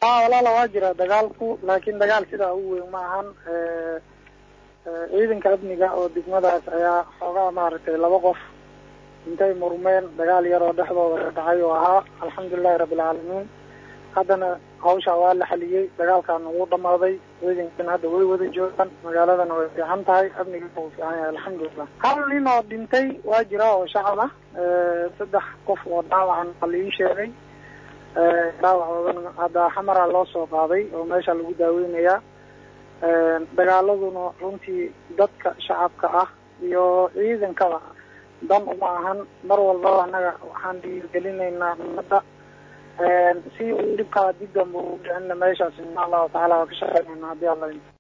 ha walaala waa jira dagaalku laakiin dagaal sidaa u weyn ma ahan ciidanka amniga oo degmadaas ayaa xoogaa maaragtay laba qof intay murmeen dagaal yar oo dhexdooda ka dhacay oo ahaa alxamdulilahi rabbilcaalamiin haddana hawsha waa la xaliyey dagaalkaana wuu dhamaaday ciidankan hadda way wada joogaan magaaladana way fiican tahay amniga wuu fiican yahay alxamdulilah hal nin oo dhintay waa jira oo shacab ah saddex qof oo dhaawacan waa la ii sheegay dhaawacoodana hadda xamara loo soo qaaday oo meesha lagu daaweynayaa dagaaladuna runtii dadka shacabka ah iyo ciidankaba dan uma ahan mar walbaba annaga waxaan dhiirgelinaynaa ummadda si uu dhibkaa dib dambe u dhicinna meeshaas insha allahu tacala waa ka shaqeynayna haddii alla